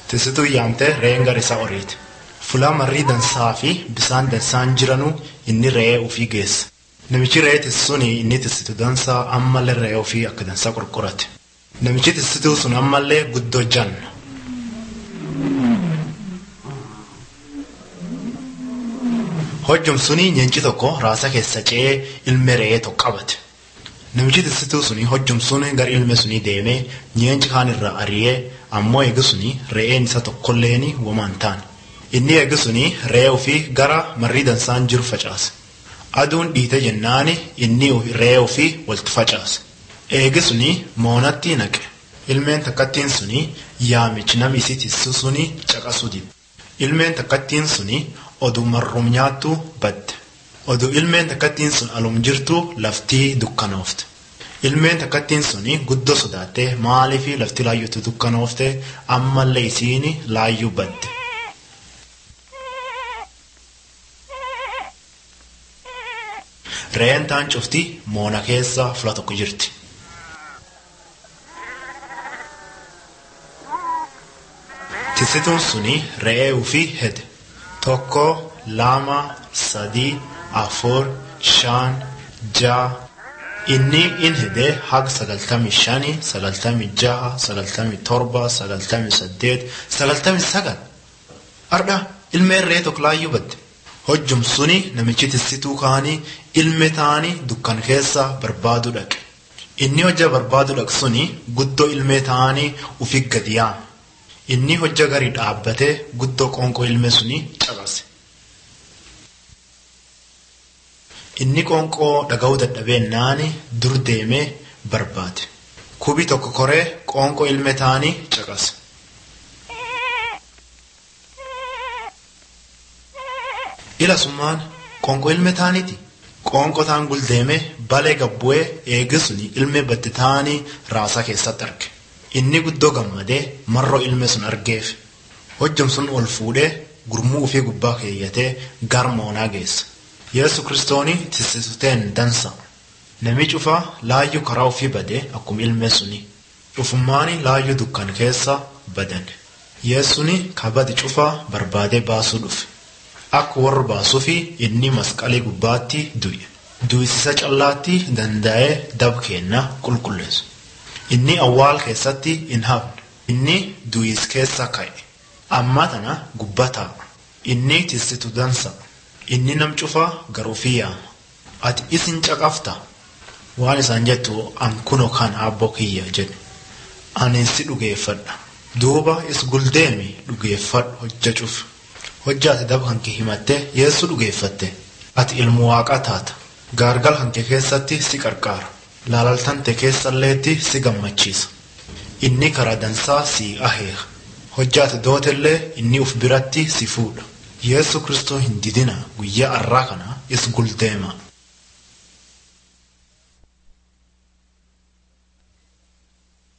Tisituu yaamtee re'een gara isaa oriiti. Fulaa marrii dansaa fi bisaan dansaan jiranuu inni re'ee ofii geessa. Namichi re'ee tisisuun inni tisitu dansaa ammallee re'ee ofii akka dansaa qorqorate. Namichi tisituu sun ammallee guddoo janna. Hojjum suni nyaanchi tokko raasa keessa ce'ee ilme re'ee tokko qabate. Namichi tisituu suni hojjum suni gara ilme suni deemee nyaanchi kaan irraa ari'ee ammoo eegi suni re'een isa tokkolleeni womaan taane. Inni eegi suni re'ee ofii gara marrii dansaan jiru facaase. Aduun dhiite jennaani inni re'ee ofii walitti facaase. Eegi suni moonatti naqe. Ilmeen takkattiin suni yaamichi namni isii tisisu suni caqasuu dide. Ilmeen takkattiin suni oduu marrum nyaattu badde. Oduu ilmeen takkattiin sun alum jirtu laftii dukkanoofte. Ilmeen takkattiin suni guddoo sodaattee maaliifi lafti laayyootu dukkanoofte ammallee isiin laayyuu badde. Re'een taan cufti moona keessa fula tokko jirti. Tisituun suni re'ee ofii hede. Tokko, lama, sadii, afur, shan, ja'a. Inni in hidee haga sagaltamii shanii, sagaltamii jaha, sagaltamii torba, sagaltamii saddeet, sagaltamii sagal. Ardha ilmeen re'ee tokko laayyuu badde. Hojjum suni namichi tisituu kaanii ilme taanii dukkan keessa barbaadu dhaqe. Inni hojja barbaadu dhaqe suni guddoo ilmee taanii ufi gadi yaame. Inni hojja garii dhaabbatee guddoo qoonqoo ilme suni caqase. Inni qoonqoo dhaga'uu dadhabeennaani dur deemee barbaade. Kubii tokko koree qoonqoo ilme taanii caqase. Ila summaan qoonqoo ilme taaniiti. Qoonqoo taan guldeemee balee gabbu'ee eegisuni ilme badde taanii raasaa keessatti arge. Inni guddoo gammadee marroo ilme sun argeef. Hojjum sun ol fuudhee gurmuu ofii gubbaa keeyyatee gar moonaa geessa. Yesu kiristooni tisisuteen dansa. Nami cufaa laayyuu karaa ofii badee akkuma ilme suni. Cufummaani laayyuu dukkan keessa badan. Yeesuni kabadi cufaa barbaadee baasuu dhufe. Akka warra baasuufi inni masqalii gubbaatti du'e. Du'isisa callaatti danda'ee dab kenna qulqulleessu. Inni awwaal keessatti hin hafne. Inni du'is keessa ka'e. Amma tana gubbataa. Inni tisitu dansa. Inni nam cufaa garuufii yaama. Ati isin caqafta. Waan isaan jettu an kuno kan abboo kiyya jedhe. Ani si dhugeeffadha. Duuba is guldeemi dhugeeffadhu hojja cufu. Hojja ati daba hanke himattee yeessu dhugeeffatte. Ati ilmu waaqaa taata. Gaargal hanke keessatti si qarqaara. Laalaltante keessalleetti si gammachiisa. Inni karaa dansaa si aheeka. Hojja ati dootellee inni uf biratti si fuudha. Yesu Kristoo hin didina guyyaa arraa kana is guldeema.